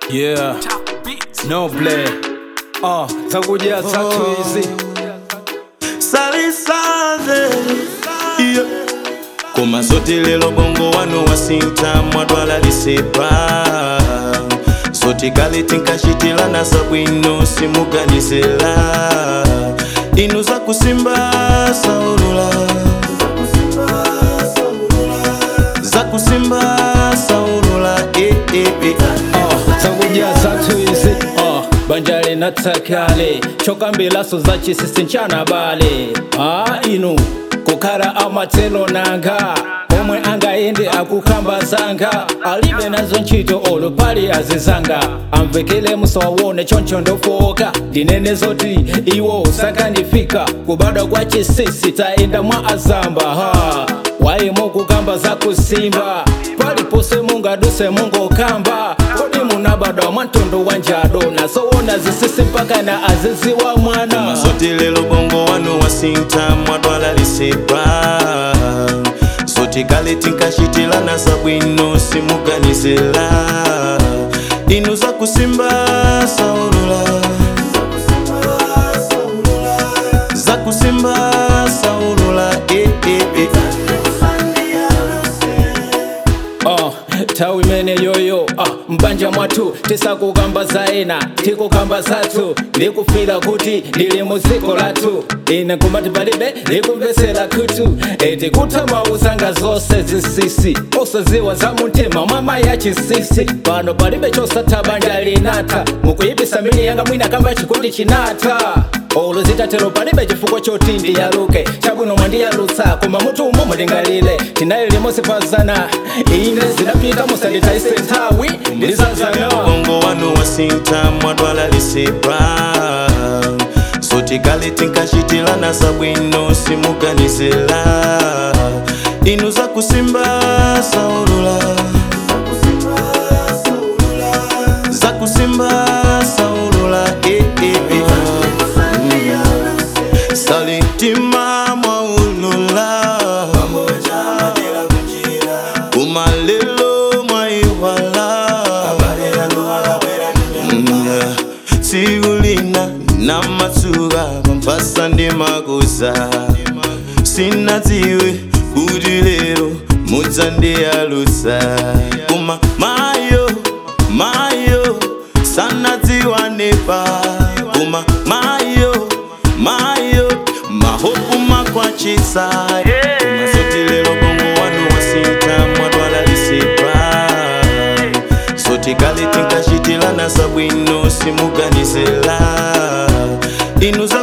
Yeah, noble uh, zakuja tatu hizi salisaze yeah. koma zote lelo bongo wano wasinta mwadwala lisepa zote kale tinkashitilana sabwino simuganizela inu zakusimba saulula zakusimba saulula eh, eh, eh. uh, zakuja tatu hizi uh, banjale natakale chokambilaso za chisisi nchana bale uh, inu kukhala amatelo nanga omwe angayende akukamba zanga alibe nazo ntchito olo pali azizanga amvekele musawawone choncho ndofoka ndinene zoti iwo sakanifika kubadwa kwa chisisi taenda mwa azamba ha waimo kukamba za kusimba palipose mungaduse mungokamba kodi munabadwa mwantondo wa njado nasowona zisisi mpaka na azizi wa mwana mazote lelo bongo wano wasinta mwadwala lisepa zote kale tinkashitilana sabwino simuganizela inu zakusimba saulula zakusimba saulula eh, eh, eh. uh, tawi mene yoyo uh, mbanja mwathu tisakukamba zaena tikukamba zathu ndikufira kuti ndili muziko lathu ine kumati palibe likumvesera khutu eti kutamauzanga zonse zisisi osaziwa za mumtima mwama ya chisisi pano palibe chosatha banja linatha mukuyipisa mili yanga mwina kamba chikundi chinatha olo zitatero palibe chifukwa choti ndiyaluke chabwino mwandiyalutsa koma mutu umo mulingalile tinayi limodzi pazana ine zidapita musanditaise nthawi ndizazana bongo wano wasinta mwadwala lisepa zote kale tinkashitilana sabwino simuganizela inu zakusimba saulula zakusimba saulula eh, eh, eh. salitima mwaulula kumalelo mwaiwala Mm, siulina na matsuga mampasa ndi makuza sinadziwe kuti lero mudzandiyalutsa koma mayo mayo sanadziwanepa koma mayo mayo mahopu makwachisa koma zoti lero bongo wanu wasinta mwadwala lisepa zoti kale tinkashitilana sabwino simuganizela inu za